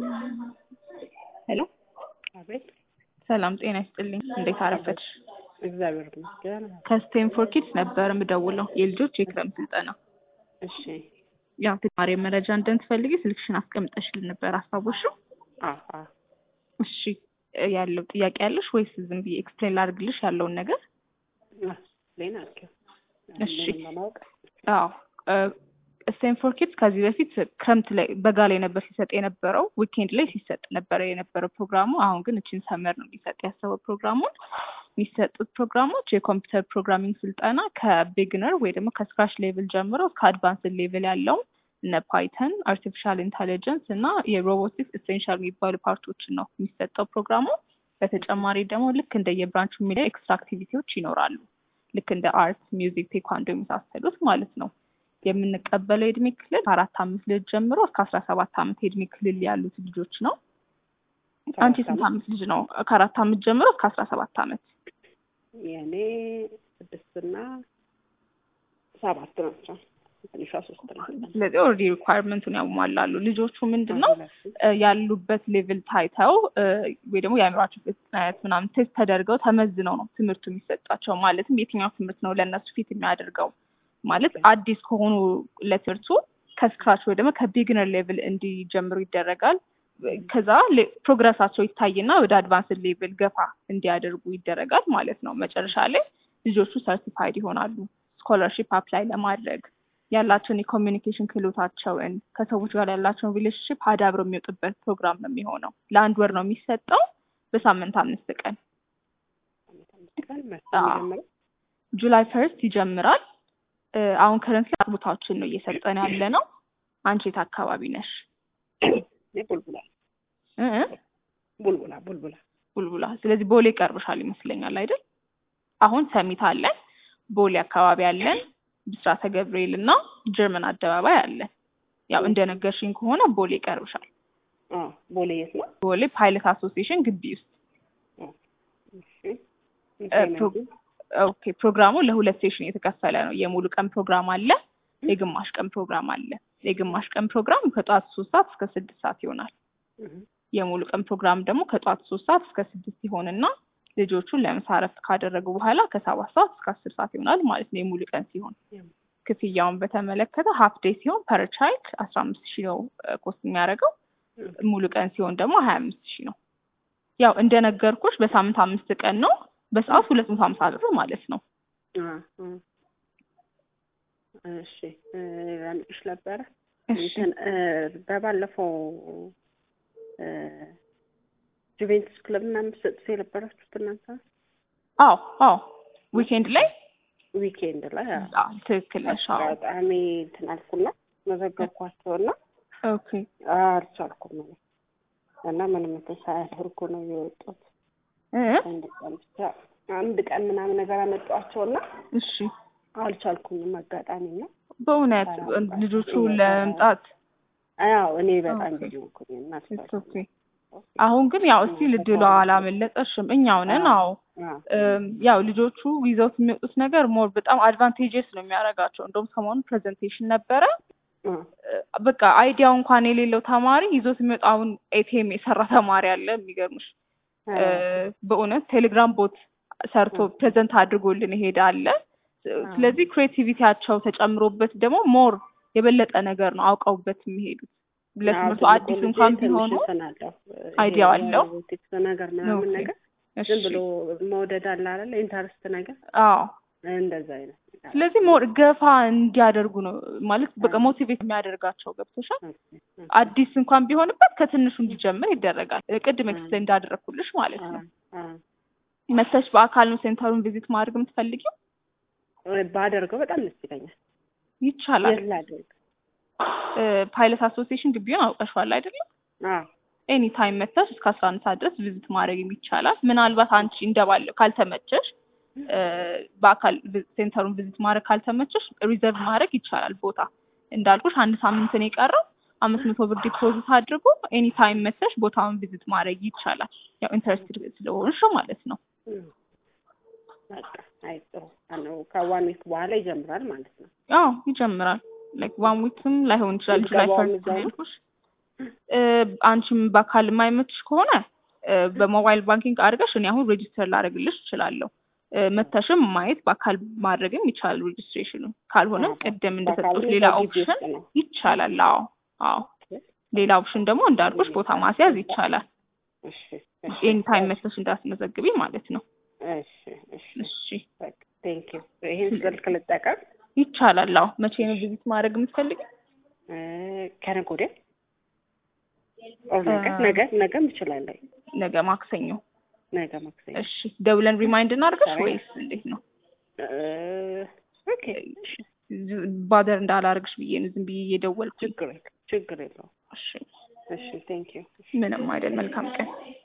ሄሎ አቤት ሰላም ጤና ይስጥልኝ። እንዴት አረፈድሽ? እግዚአብሔር ይመስገን። ከስቴንፎርድ ኪድስ ነበር የምደውለው የልጆች የክረምት ስልጠና። እሺ ያው ተጨማሪ መረጃ እንደምትፈልጊ ስልክሽን አስቀምጠሽልን ነበር አስታወስሽው? አዎ አዎ እሺ ያለው ጥያቄ ያለሽ ወይስ ዝም ብዬ ኤክስፕሌን ላድርግልሽ ያለውን ነገር? ሌና አድርጊው እሺ ምንም ለማወቅ አዎ ስቴንፎርድ ኪድስ ከዚህ በፊት ክረምት ላይ በጋ ላይ ነበር ሲሰጥ የነበረው፣ ዊኬንድ ላይ ሲሰጥ ነበረ የነበረው ፕሮግራሙ። አሁን ግን እችን ሰመር ነው ሊሰጥ ያሰበው ፕሮግራሙን። የሚሰጡት ፕሮግራሞች የኮምፒውተር ፕሮግራሚንግ ስልጠና ከቢግነር ወይ ደግሞ ከስክራች ሌቭል ጀምሮ እስከ አድቫንስድ ሌቭል ያለውን እነ ፓይተን፣ አርቲፊሻል ኢንተሊጀንስ እና የሮቦቲክስ ኤሴንሻል የሚባሉ ፓርቶችን ነው የሚሰጠው ፕሮግራሙ። በተጨማሪ ደግሞ ልክ እንደ የብራንቹ የሚለ ኤክስትራ አክቲቪቲዎች ይኖራሉ። ልክ እንደ አርት፣ ሚውዚክ፣ ቴኳንዶ የመሳሰሉት ማለት ነው። የምንቀበለው የእድሜ ክልል ከአራት አምስት ልጅ ጀምሮ እስከ አስራ ሰባት አመት የእድሜ ክልል ያሉት ልጆች ነው። አንቺ ስንት አመት ልጅ ነው? ከአራት አመት ጀምሮ እስከ አስራ ሰባት አመት የእኔ ስድስትና ሰባት ናቸው። ትንሿ ሶስት ናት። ስለዚህ ኦልሬዲ ሪኳየርመንቱን ያሟላሉ። ልጆቹ ምንድን ነው ያሉበት ሌቭል ታይተው ወይ ደግሞ የአእምሯቸው ፍጥነት ምናምን ቴስት ተደርገው ተመዝነው ነው ትምህርቱ የሚሰጣቸው። ማለትም የትኛው ትምህርት ነው ለእነሱ ፊት የሚያደርገው ማለት አዲስ ከሆኑ ለትምህርቱ ከስክራች ወይ ደግሞ ከቢግነር ሌቭል እንዲጀምሩ ይደረጋል። ከዛ ፕሮግረሳቸው ይታይና ወደ አድቫንስድ ሌቭል ገፋ እንዲያደርጉ ይደረጋል ማለት ነው። መጨረሻ ላይ ልጆቹ ሰርቲፋይድ ይሆናሉ። ስኮለርሺፕ አፕላይ ለማድረግ ያላቸውን የኮሚኒኬሽን ክህሎታቸውን ከሰዎች ጋር ያላቸውን ሪሌሽንሽፕ አዳብረው የሚወጡበት ፕሮግራም ነው የሚሆነው። ለአንድ ወር ነው የሚሰጠው በሳምንት አምስት ቀን ጁላይ ፈርስት ይጀምራል። አሁን ከረንት ላይ ቦታዎችን ነው እየሰጠን ያለ ነው። አንቺ የት አካባቢ ነሽ? ቡልቡላ እ ቡልቡላ ቡልቡላ ቡልቡላ። ስለዚህ ቦሌ ይቀርብሻል ይመስለኛል አይደል? አሁን ሰሚት አለን፣ ቦሌ አካባቢ አለን፣ ብስራተ ገብርኤል እና ጀርመን አደባባይ አለን። ያው እንደነገርሽኝ ከሆነ ቦሌ ይቀርብሻል። ቦሌ የት ነው? ቦሌ ፓይለት አሶሲዬሽን ግቢ ውስጥ ኦኬ ፕሮግራሙ ለሁለት ሴሽን የተከፈለ ነው። የሙሉ ቀን ፕሮግራም አለ፣ የግማሽ ቀን ፕሮግራም አለ። የግማሽ ቀን ፕሮግራም ከጠዋት ሶስት ሰዓት እስከ ስድስት ሰዓት ይሆናል። የሙሉ ቀን ፕሮግራም ደግሞ ከጠዋት ሶስት ሰዓት እስከ ስድስት ይሆንና ልጆቹን ለምሳ እረፍት ካደረጉ በኋላ ከሰባት ሰዓት እስከ አስር ሰዓት ይሆናል ማለት ነው የሙሉ ቀን ሲሆን። ክፍያውን በተመለከተ ሀፍ ዴይ ሲሆን ፐር ቻይልድ አስራ አምስት ሺህ ነው ኮስት የሚያደርገው። ሙሉ ቀን ሲሆን ደግሞ ሀያ አምስት ሺህ ነው። ያው እንደነገርኩሽ በሳምንት አምስት ቀን ነው በሰዓት ሁለት መቶ ሀምሳ ብር ማለት ነው። እሺ ላምጥሽ ነበረ በባለፈው ጁቬንቱስ ክለብ ምናምን ሰጥቶ የነበራችሁት እናንተ? አዎ አዎ፣ ዊኬንድ ላይ ዊኬንድ ላይ ትክክል ነሽ። አዎ አጋጣሚ እንትን አልኩና መዘገብኳቸውና ኦኬ አልቻልኩም ማለት እና ምንም እንትን ሳያደርጉ ነው የወጡት። አንድ ቀን ብቻ አንድ ቀን ምናምን ነገር አመጧቸውና እሺ አልቻልኩኝም። አጋጣሚ ነው በእውነት ልጆቹ ለመምጣት አዎ እኔ በጣም ቢዚ ሆንኩኝ እና ኦኬ አሁን ግን ያው እስቲ ልድሏ አላመለጠሽም። እኛው ነን። አዎ ያው ልጆቹ ይዘውት የሚወጡት ነገር ሞር በጣም አድቫንቴጀስ ነው የሚያደርጋቸው። እንደውም ሰሞኑን ፕሬዘንቴሽን ነበረ። በቃ አይዲያው እንኳን የሌለው ተማሪ ይዞት የሚወጣውን ኤቲኤም የሰራ ተማሪ አለ። የሚገርምሽ በእውነት ቴሌግራም ቦት ሰርቶ ፕሬዘንት አድርጎልን ይሄዳል። ስለዚህ ክሬቲቪቲያቸው ተጨምሮበት ደግሞ ሞር የበለጠ ነገር ነው አውቀውበት የሚሄዱት። ለትምህርቱ አዲስ እንኳን ቢሆኑ አይዲያው አለው ነገር ምናምን ነገር ዝም ብሎ መውደድ አለ አይደል? ኢንተረስት ነገር አዎ፣ እንደዛ አይነት ስለዚህ ሞር ገፋ እንዲያደርጉ ነው ማለት በቃ ሞቲቬት የሚያደርጋቸው ገብቶሻል። አዲስ እንኳን ቢሆንበት ከትንሹ እንዲጀምር ይደረጋል። ቅድም ኤክስፕሌን እንዳደረግኩልሽ ማለት ነው። መተሽ በአካል ነው ሴንተሩን ቪዚት ማድረግ የምትፈልጊው? ባደርገው በጣም ደስ ይለኛል። ይቻላል። ላደርግ ፓይለት አሶሲዬሽን ግቢውን አውቀሽዋል አይደለም? ኤኒ ታይም መተሽ እስከ አስራ አንድ ሰዓት ድረስ ቪዚት ማድረግ ይቻላል። ምናልባት አንቺ እንደባለው ካልተመቸሽ በአካል ሴንተሩን ቪዚት ማድረግ ካልተመቸሽ ሪዘርቭ ማድረግ ይቻላል ቦታ። እንዳልኩሽ አንድ ሳምንት ነው የቀረው። አምስት መቶ ብር ዲፖዚት አድርጎ ኤኒ ታይም መተሽ ቦታውን ቪዚት ማድረግ ይቻላል። ያው ኢንተረስትድ ስለሆንሽ ማለት ነው። በቃ አይ ጥሩ ነው። ከዋን ዊክ በኋላ ይጀምራል ማለት ነው። አዎ ይጀምራል። ላይክ ዋን ዊክም ላይሆን ይችላል። ጁላይ ፈርስት ያልኩሽ እ፣ አንቺም በአካል የማይመችሽ ከሆነ እ፣ በሞባይል ባንኪንግ አድርገሽ እኔ አሁን ሬጂስተር ላደርግልሽ እችላለሁ። እ፣ መተሽም ማየት በአካል ማድረግም ይቻላል ሬጂስትሬሽኑ። ካልሆነም አዎ፣ ቅድም በአካል እንደሰጡት ግን ሌላ በግቢ ኦፕሽን ውስጥ ነው። ይቻላል። አዎ አዎ። ሌላ ኦፕሽን ደግሞ እንዳልኩሽ ቦታ ማስያዝ ይቻላል። እሺ እሺ ኤኒ ታይም መተሽ እንዳትመዘግቢ ማለት ነው። እሺ እሺ እሺ በቃ ቴንክ ዩ። ይሄን ስልክ ልጠቀም ይቻላል። አዎ። መቼ ነው ቪዚት ማድረግ የምትፈልጊ? እ፣ ከነገ ወዲያ ኦር ነገ እ፣ ነገ ነገም እችላለሁ። ነገ ማክሰኞ። ነገ ማክሰኞ እሺ ደውለን ሪማይንድ እናድርገሽ ዛሬ? ወይስ እንዴት ነው? እ፣ ኦኬ እሺ ባደር እንዳላርግሽ ብዬ ነው ዝም ብዬ እየደወልኩኝ። ችግር የለውም ችግር የለውም። እሺ እሺ ቴንክ ዩ። ምንም አይደል። መልካም ቀን።